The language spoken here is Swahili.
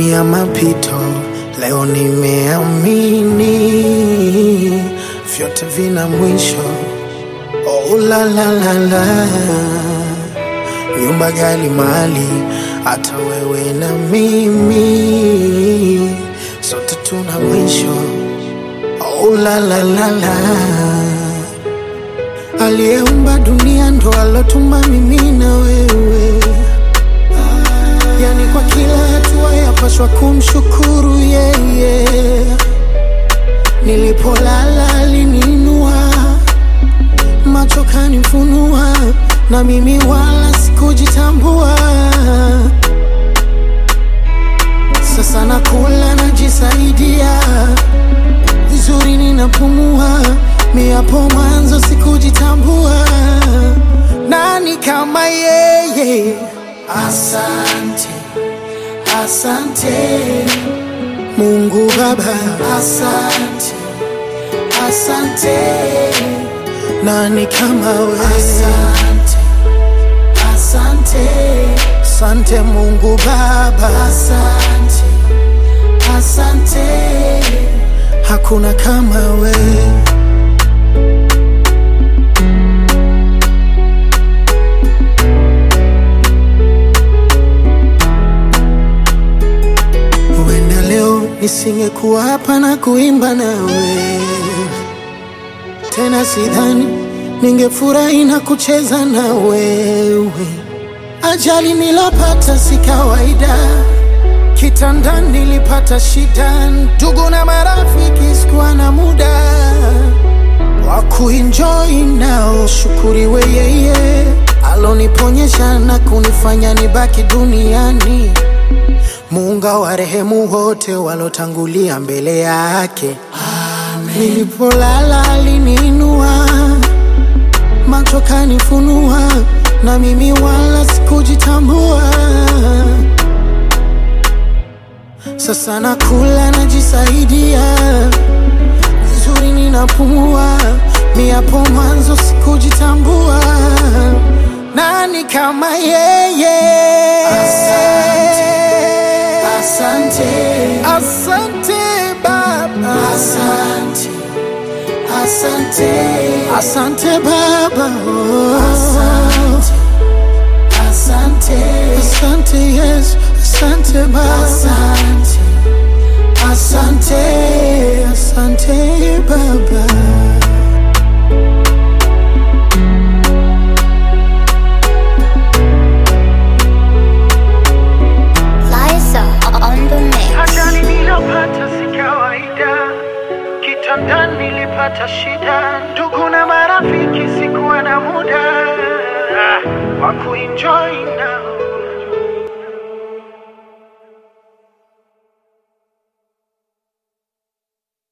ya mapito, leo nimeamini vyote vina mwisho. Oh, la la la la, nyumba gali mali, hata wewe na mimi sote tuna mwisho. Oh, la la la la, aliyeumba dunia ndo alotuma mimi na wewe yani kwa kila hatua yapaswa kumshukuru yeye. Nilipolala aliniinua, macho kanifunua, na mimi wala sikujitambua. Sasa nakula najisaidia vizuri, ninapumua. Mi hapo mwanzo sikujitambua, nani kama yeye? Asante, asante Mungu Baba, asante, asante. Nani kama wewe? Asante, asante, asante Mungu Baba, asante, asante. Hakuna kama wewe. Huenda leo nisingekuwa hapa na kuimba nawe tena, sidhani ningefurahi na kucheza na wewe. Ajali nilopata si kawaida, kitandani nilipata shida, ndugu na marafiki sikuwa na muda wa kuenjoy nao. Shukuriwe yeye aloniponyesha na kunifanya nibaki duniani. Muunga wa rehemu wote walotangulia mbele yake. Nilipolala aliniinua, macho kanifunua, na mimi wala sikujitambua. Sasa nakula najisaidia vizuri, ninapumua. Mi hapo mwanzo sikujitambua, nani kama yeye? Asante. Asante, asante Baba, asante, asante, asante Baba, oh. asante, asante, asante Yesu, asante Baba, asante, asante, asante Baba. Liza on the mix. Ajali nilopata si kawaida, kitandani nilipata shida, ndugu na marafiki sikuwa na muda wa kuenjoy nao.